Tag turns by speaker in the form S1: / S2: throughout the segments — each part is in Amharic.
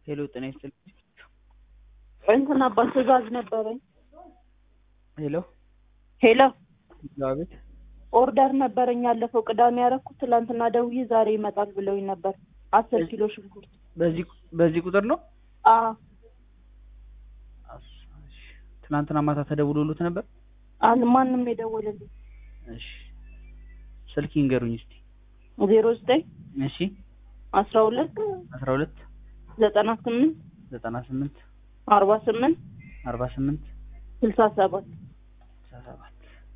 S1: ሄሎ ጤና ይስጥልኝ።
S2: እንትን አባት ትእዛዝ ነበረኝ።
S1: ሄሎ
S2: ሄሎ
S1: አቤት።
S2: ኦርደር ነበረኝ ያለፈው ቅዳሜ ያደረኩት ትላንትና ደውዬ ዛሬ ይመጣል ብለውኝ ነበር። አስር ኪሎ ሽንኩርት።
S1: በዚህ በዚህ ቁጥር ነው?
S2: አ
S1: እሺ። ትናንትና ማታ ተደውሎሉት ነበር?
S2: አን ማንም የደወለልኝ
S1: እሺ። ስልክ ይንገሩኝ እስቲ።
S2: ዜሮ ዘጠኝ
S1: እሺ።
S2: አስራ ሁለት
S1: አስራ ሁለት
S2: ዘጠና ስምንት
S1: ዘጠና ስምንት
S2: አርባ ስምንት
S1: አርባ ስምንት
S2: ስልሳ ሰባት
S1: ስልሳ ሰባት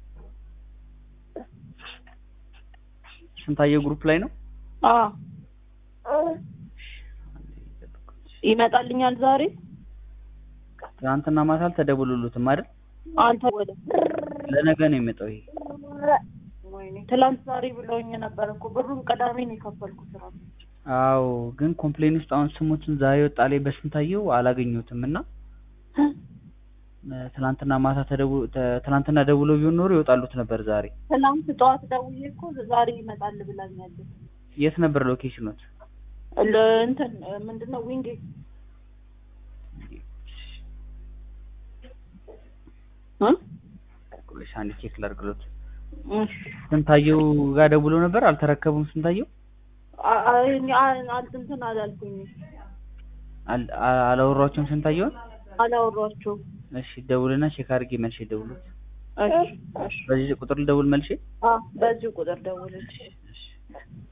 S1: ስንታየው ግሩፕ ላይ ነው?
S2: አ ይመጣልኛል ዛሬ
S1: ትናንትና ማታ አልተደውሎሉትም አይደል?
S2: አልተወለ
S1: ለነገ ነው የሚመጣው ይሄ።
S2: ወይኔ ትላንት ዛሬ ብለውኝ ነበር እኮ ብሩን ቅዳሜ ነው የከፈልኩት ነው።
S1: አዎ ግን ኮምፕሌን ውስጥ አሁን ስሞችን ዛሬ ወጣ ላይ በስንታየው አላገኘሁትም እና ትናንትና ማታ ተደው ተ- ትናንትና ደውሎ ቢሆን ኖሮ ይወጣሉት ነበር ዛሬ።
S2: ትላንት ጠዋት ደውዬ እኮ ዛሬ ይመጣል ብላኛለች።
S1: የት ነበር ሎኬሽኖት?
S2: ለ- እንትን ምንድነው ዊንጌ እ
S1: ቆይሽ አንድ ቼክ ላድርግሎት።
S2: እሺ
S1: ስንታየው ጋር ደውሎ ነበር አልተረከቡም። ስንታየው
S2: አ- አ- እኔ አ- አል- እንትን አላልኩኝም
S1: አል- አ- አላወሯቸውም ስንታየውን።
S2: አላወሯቸውም።
S1: እሺ ደውልና ቼክ አድርጌ መልሼ ደውሉት።
S2: እሺ እሺ
S1: በዚህ ቁጥር ልደውል መልሼ።
S2: አ በዚሁ ቁጥር ደውልልኝ።
S1: እሺ